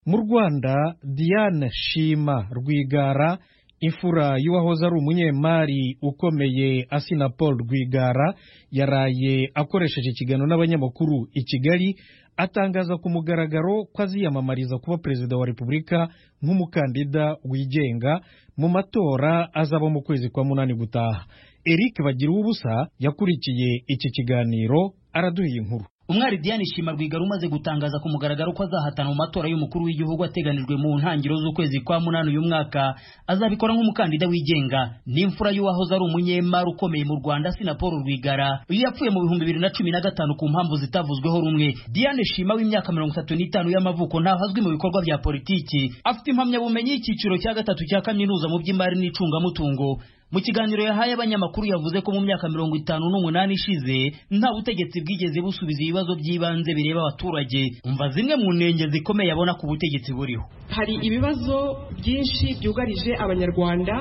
mu rwanda diane shima rwigara imfura y'uwahoze ari umunyemari ukomeye asina paul rwigara yaraye akoresheje ikiganiro n'abanyamakuru i kigali atangaza ku mugaragaro ko aziyamamariza kuba perezida wa repubulika nk'umukandida wigenga mu matora azaba mu kwezi kwa munani gutaha eric bagira ubusa yakurikiye iki kiganiro araduha inkuru umwari diane shima rwigara umaze gutangaza ku mugaragaro ko azahatana mu matora y'umukuru w'igihugu ateganijwe mu ntangiriro z'ukwezi kwa munani uyu mwaka azabikora nk'umukandida wigenga n'imfura y'uwahoze ari umunyemari ukomeye mu rwanda sina paul rwigara iyo yapfuye mu bihumbi bibiri na cumi na gatanu ku mpamvu zitavuzweho rumwe diane shima w'imyaka mirongo itatu n'itanu y'amavuko ntaho azwi mu bikorwa bya politiki afite impamyabumenyi y'icyiciro cya gatatu cya kaminuza mu by'imari n'icungamutungo mu kiganiro yahaye abanyamakuru yavuze ko mu myaka mirongo itanu n'umunani ishize nta butegetsi bwigeze busubiza ibibazo by'ibanze bireba abaturage umva zimwe mu ntenge zikomeye abona ku butegetsi buriho hari ibibazo byinshi byugarije abanyarwanda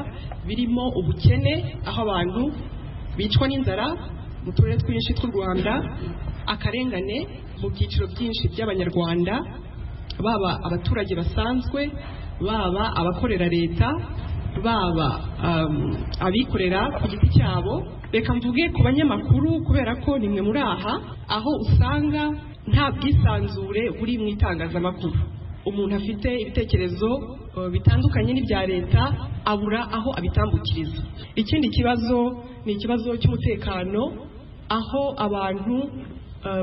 birimo ubukene aho abantu bicwa n'inzara mu turere twinshi tw'u rwanda akarengane mu byiciro byinshi by'abanyarwanda baba abaturage basanzwe baba abakorera leta baba abikorera ku giti cyabo reka mvuge ku banyamakuru kubera ko nimwe muri aha aho usanga nta bwisanzure buri mu itangazamakuru umuntu afite ibitekerezo bitandukanye n'ibya leta abura aho abitambukiriza ikindi kibazo ni ikibazo cy'umutekano aho abantu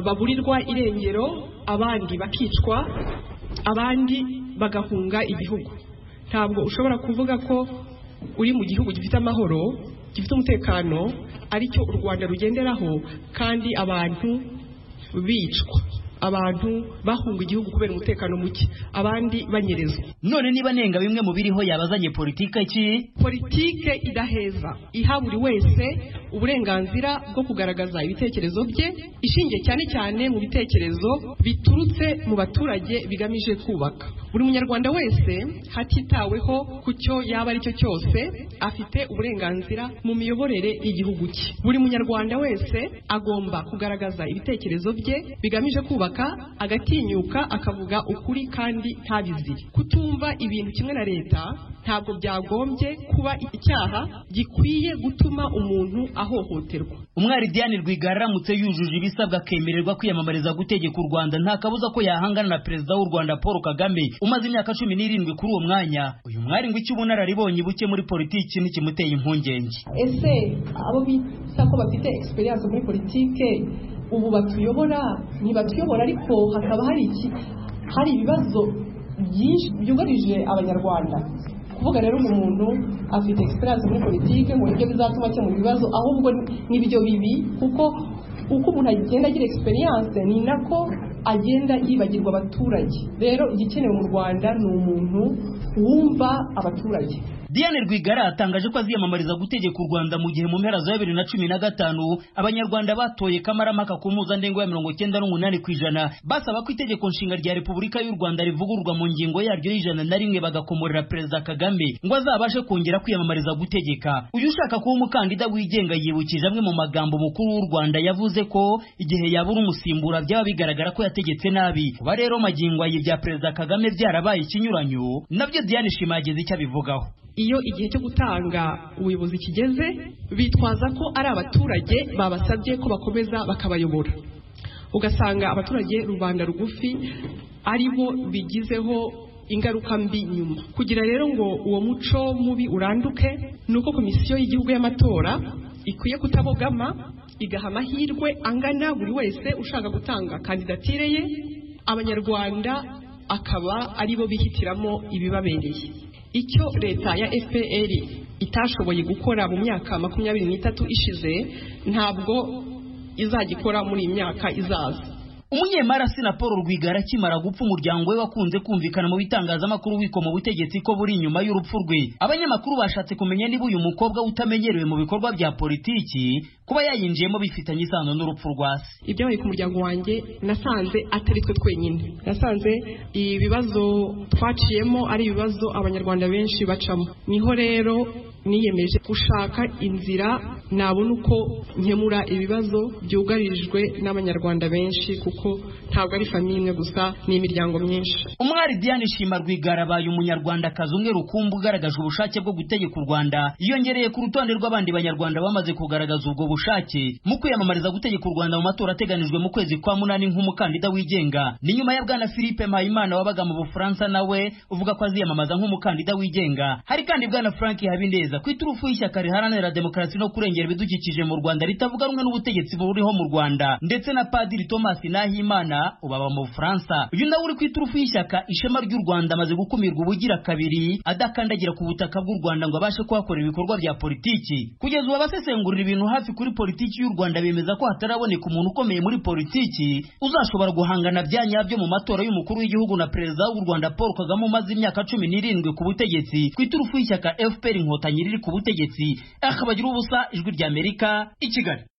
baburirwa irengero abandi bakicwa abandi bagahunga igihugu ntabwo ushobora kuvuga ko uri mu gihugu gifite amahoro gifite umutekano aricyo u rwanda rugenderaho kandi abantu bicwa abantu bahunga igihugu kubera umutekano muke abandi banyerezwa none niba nenga bimwe mu biriho yabazanye politike ki politike idaheza iha buri wese uburenganzira bwo kugaragaza ibitekerezo bye ishingiye cyane cyane mu bitekerezo biturutse mu baturage bigamije kubaka buri munyarwanda wese hatitaweho ku cyo yaba aricyo cyose afite uburenganzira mu miyoborere y'igihugu cye buri munyarwanda wese agomba kugaragaza ibitekerezo bye bigamije kubaka agatinyuka akavuga ukuri kandi ntabizire kutumva ibintu kimwe na leta ntabwo byagombye kuba icyaha gikwiye gutuma umuntu ahohoterwa umwari diane rwigara aramutse yujuje ibisabwa akemererwa kwiyamamariza gutegeka u rwanda nta kabuza ko yahangana na perezida w'u rwanda paul kagame umaze imyaka cumi n'irindwi kuri uwo mwanya uyu mwari ngo icyo ubona araribonye buke muri politiki n'ikimuteye impungenge ese abo bita ko bafite egisperiyanse muri politike ubu batuyobora ntibatuyobora ariko hakaba hari iki hari ibibazo byinshi byugarije abanyarwanda kuvuga rero uyu muntu afite egisperiyanse muri politiki ngo nibyo bizatuma akemura ibibazo ahubwo nibyo bibi kuko uko umuntu agenda agira egisperiyanse ni nako agenda yibagirwa abaturage rero igikenewe mu rwanda ni umuntu wumva abaturage Diane Rwigara atangaje ko aziyamamariza gutegeka u Rwanda mu gihe mu mpera za bibiri na cumi na gatanu abanyarwanda batoye kamarampaka ku mpuzandengo ya mirongo cyenda n'umunani ku ijana basaba ko itegeko nshinga rya Repubulika y'u Rwanda rivugururwa mu ngingo yaryo y'ijana na rimwe bagakomorera Perezida Kagame ngo azabashe kongera kwiyamamariza gutegeka uyu ushaka kuba umukandida wigenga yibukije amwe mu magambo umukuru w'u Rwanda yavuze ko igihe yabura umusimbura byaba bigaragara ko yategetse nabi kuba rero magingo ayi bya Perezida Kagame byarabaye ikinyuranyo nabyo Diane Shima yageze icyo abivugaho iyo igihe cyo gutanga ubuyobozi kigeze bitwaza ko ari abaturage babasabye ko bakomeza bakabayobora ugasanga abaturage rubanda rugufi ari bo bigizeho ingaruka mbi nyuma kugira rero ngo uwo muco mubi uranduke ni uko komisiyo y'igihugu y'amatora ikwiye kutabogama igaha amahirwe angana buri wese ushaka gutanga kandidatire ye abanyarwanda akaba ari bo bihitiramo ibibabereye icyo leta ya fpr itashoboye gukora mu myaka makumyabiri n'itatu ishize ntabwo izagikora muri iyi myaka izaza umunyemari asina paul rwigara akimara gupfa umuryango we wakunze kumvikana mu bitangazamakuru wiko mu butegetsi ko buri inyuma y'urupfu rwe abanyamakuru bashatse kumenya niba uyu mukobwa utamenyerewe mu bikorwa bya politiki kuba yayinjiyemo bifitanye isano n'urupfu rwa se ibyabaye ku muryango wanjye nasanze atari twe twenyine nasanze ibibazo twaciyemo ari ibibazo abanyarwanda benshi bacamo niho rero niyemeje gushaka inzira nabona uko nkemura ibibazo byugarijwe n'abanyarwanda benshi kuko ntabwo ari famiye imwe gusa ni imiryango myinshi umwari diane shima rwigara abaye umunyarwandakazi umwe rukumbi ugaragaje ubushake bwo gutegeka u rwanda yiyongereye ku rutonde rw'abandi banyarwanda bamaze kugaragaza ubwo bushake mu kwiyamamariza gutegeka u rwanda mu matora ateganijwe mu kwezi kwa munani nk'umukandida wigenga ni nyuma ya bwana philippe mpayimana wabaga mu bufaransa nawe uvuga ko aziyamamaza nk'umukandida wigenga hari kandi bwana frank habineza ku iturufu y'ishyaka riharanira demokarasi no kurengera ibidukikije mu rwanda ritavuga rumwe n'ubutegetsi buriho mu rwanda ndetse na padiri thomas nahimana ubaba mu bufaransa uyu nawe uri ku iturufu y'ishyaka ishema ry'u rwanda amaze gukumirwa ubugira kabiri adakandagira ku butaka bw'u rwanda ngo abashe kuhakorera ibikorwa bya politiki kugeza ubu abasesengurira ibintu hafi kuri politiki y'u rwanda bemeza ko hataraboneka umuntu ukomeye muri politiki uzashobora guhangana bya nyabyo mu matora y'umukuru w'igihugu na perezida w'u rwanda paul kagame umaze imyaka cumi n'irindwi ku butegetsi ku iturufu y'ishyaka fpr inkotanyi riri ku butegetsi akabagira ubusa ijwi ry'amerika i kigali